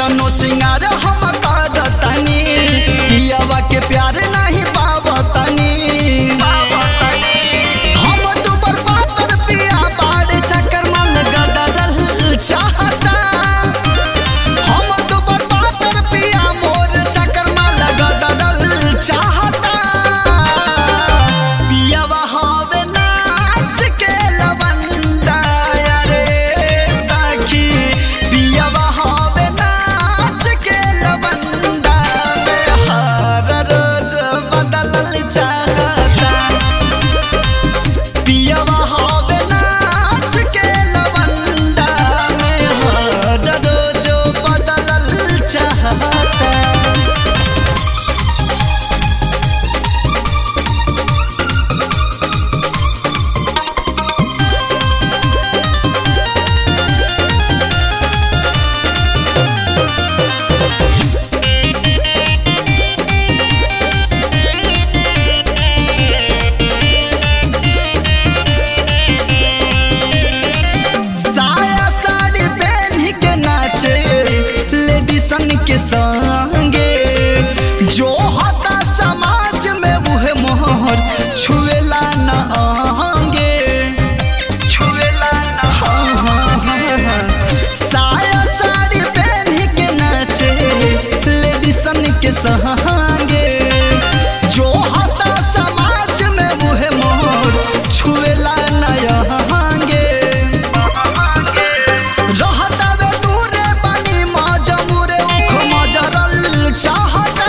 केतनो सिंगार हम करतनी पियावा के प्यार नहीं पावतनी हम दुबर पातर पिया बाड़ चक्कर मन गदरल चाहता हम दुबर पातर पिया मोर चक्कर मन गदरल चाहता पियावा हवे नाच के लवंडा रे सखी पियावा हवे नाच के लवंडा में हर रोज बदलल चाहता पियावा हवे नाच के लवंडा में हर रोज बदलल चाहता साया साड़ी पहन के नाचे लेडीसन के संगे जो होता समाज में वह मोहर छुएला न आंगे छुएला न हाँ, हाँ, हाँ, हाँ। साया साड़ी पहन के नाचे लेडीसन के संगे जो होता समाज में वह मोहर छुएला न आंगे रहतावे दूरे बनी मजमूरे उख मजरल चाहता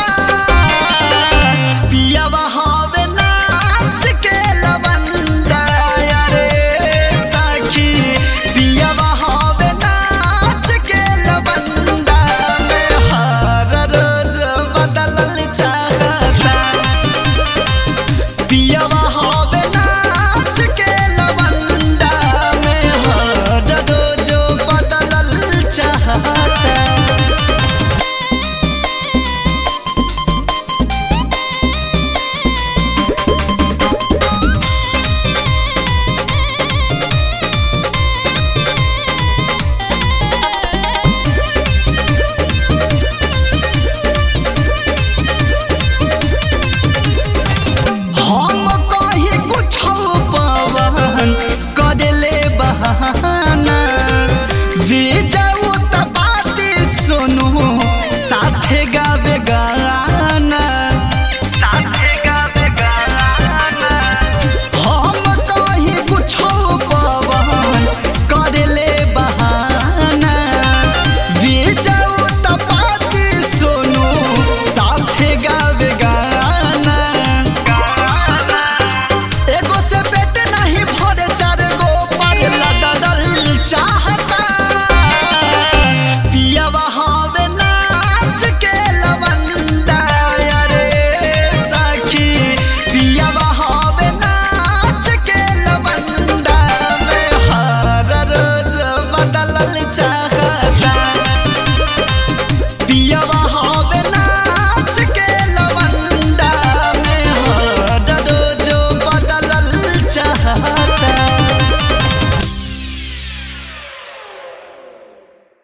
पियावा हवे नाच के लवंडा रे सखी पियावा हवे नाच के लवंडा में हर रोज बदलल चाहता पियावा हवे नाच के लवंडा में हर रोज बदलल चाहता हम कहीं कुछ पवन कर ले बहाना वीजा